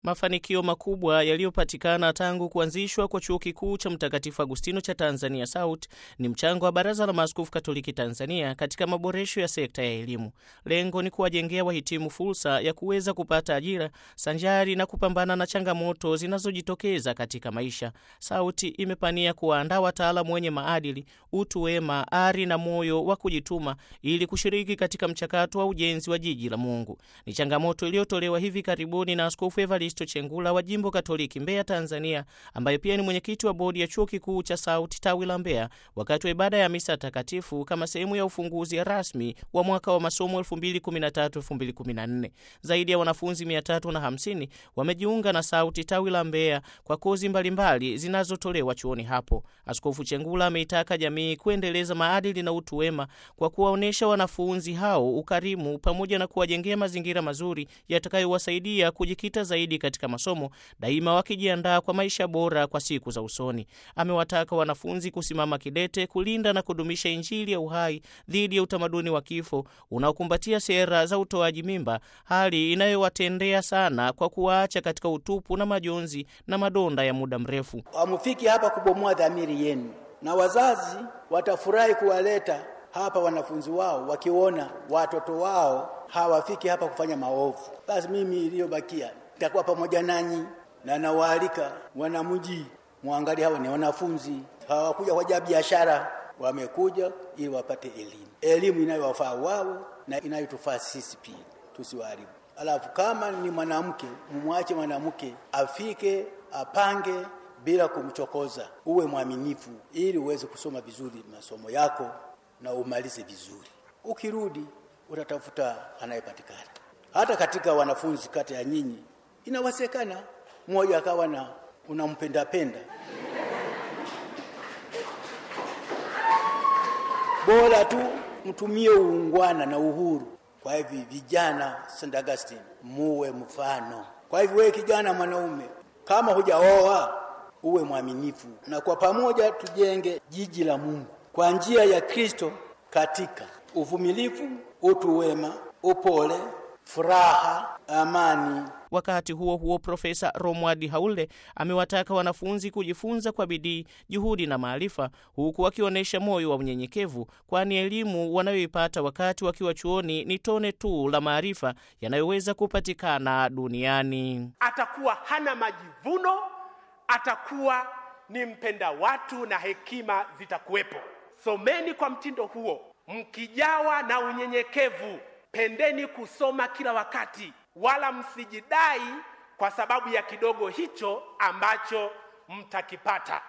Mafanikio makubwa yaliyopatikana tangu kuanzishwa kwa chuo kikuu cha Mtakatifu Agustino cha Tanzania SAUT ni mchango wa Baraza la Maaskofu Katoliki Tanzania katika maboresho ya sekta ya elimu. Lengo ni kuwajengea wahitimu fursa ya kuweza kupata ajira sanjari na kupambana na changamoto zinazojitokeza katika maisha. SAUT imepania kuwaandaa wataalamu wenye maadili, utu wema, ari na moyo wa kujituma ili kushiriki katika mchakato wa ujenzi wa jiji la Mungu. Ni changamoto iliyotolewa hivi karibuni na Askofu Evaristo Chengula wa Jimbo Katoliki Mbeya, Tanzania, ambaye pia ni mwenyekiti wa bodi ya chuo kikuu cha SAUT tawi la Mbeya, wakati wa ibada ya misa takatifu kama sehemu ya ufunguzi rasmi wa mwaka wa masomo 2013-2014. Zaidi ya wanafunzi 350 wamejiunga na SAUT tawi la Mbeya kwa kozi mbalimbali zinazotolewa chuoni hapo. Askofu Chengula ameitaka jamii kuendeleza maadili na utu wema kwa kuwaonyesha wanafunzi hao ukarimu pamoja na kuwajengea mazingira mazuri yatakayowasaidia kujikita zaidi katika masomo, daima wakijiandaa kwa maisha bora kwa siku za usoni. Amewataka wanafunzi kusimama kidete kulinda na kudumisha Injili ya uhai dhidi ya utamaduni wa kifo unaokumbatia sera za utoaji mimba, hali inayowatendea sana kwa kuwaacha katika utupu na majonzi na madonda ya muda mrefu. Hamufiki hapa kubomoa dhamiri yenu, na wazazi watafurahi kuwaleta hapa wanafunzi wao wakiona watoto wao hawafiki hapa kufanya maovu. Basi mimi iliyobakia nitakuwa pamoja nanyi na nawaalika wanamji, mwangalie hawa ni wanafunzi, hawakuja kwa ajili ya biashara, wamekuja ili wapate elimu, elimu inayowafaa wao na inayotufaa sisi pia, tusiwaharibu. Alafu kama ni mwanamke, mumwache mwanamke afike, apange bila kumchokoza, uwe mwaminifu ili uweze kusoma vizuri masomo yako na umalize vizuri. Ukirudi utatafuta anayepatikana. Hata katika wanafunzi kati ya nyinyi inawezekana mmoja akawa na unampenda penda, bora tu mtumie uungwana na uhuru. Kwa hivi vijana, St. Augustine, muwe mfano. Kwa hivyo wewe kijana mwanaume, kama hujaoa uwe mwaminifu, na kwa pamoja tujenge jiji la Mungu kwa njia ya Kristo katika uvumilivu, utu wema, upole, furaha, amani. Wakati huo huo, Profesa Romwadi Haule amewataka wanafunzi kujifunza kwa bidii, juhudi na maarifa, huku wakionyesha moyo wa unyenyekevu, kwani elimu wanayoipata wakati wakiwa chuoni ni tone tu la maarifa yanayoweza kupatikana duniani. Atakuwa hana majivuno, atakuwa ni mpenda watu na hekima zitakuwepo. Someni kwa mtindo huo, mkijawa na unyenyekevu. Pendeni kusoma kila wakati, wala msijidai kwa sababu ya kidogo hicho ambacho mtakipata.